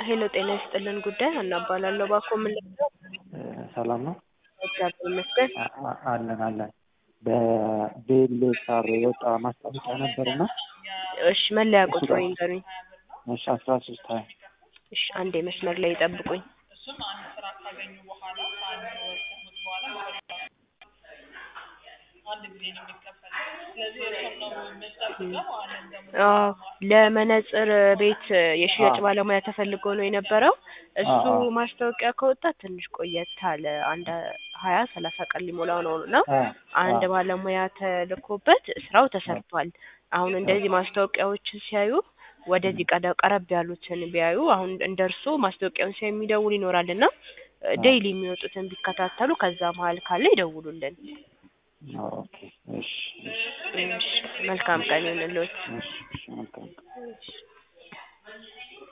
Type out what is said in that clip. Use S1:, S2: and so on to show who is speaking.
S1: ሄሎ ጤና ይስጥልን ጉዳይ ሀና እባላለሁ። እባክዎ ምን ልርዳዎ?
S2: ሰላም ነው?
S1: እግዚአብሔር ይመስገን።
S2: አ- አ- አለን አለን። በቤሌሳር የወጣ ማስታወቂያ ነበርና
S1: እሺ መለያ ቁጥሮ ይንገሩኝ።
S2: እሺ አስራ ሶስት ሀያ
S1: እሺ አንዴ መስመር ላይ ይጠብቁኝ። አዎ ለመነጽር ቤት የሽያጭ
S2: አዎ።
S1: ባለሙያ ተፈልጎ ነው የነበረው። እሱ
S2: አዎ፣ አዎ።
S1: ማስታወቂያ ከወጣ ትንሽ ቆየት አለ። አንድ ሀያ ሰላሳ ቀን ሊሞላው ነው እና
S2: አ-
S1: አንድ
S2: አ-
S1: ባለሙያ ተልኮበት ስራው ተሰርቷል። አሁን እንደዚህ ማስታወቂያዎችን ሲያዩ ወደዚህ ቀደ- ቀረብ ያሉትን ቢያዩ አሁን እንደ እርስዎ ማስታወቂያውን ሲያዩ የሚደውል ይኖራል እና ዴይሊ የሚወጡትን ቢከታተሉ ከዛ መሀል ካለ ይደውሉልን።
S2: ኦኬ እሺ እሺ
S1: እሺ መልካም ቀን ይሁንልዎት።
S2: እሺ እሺ መልካም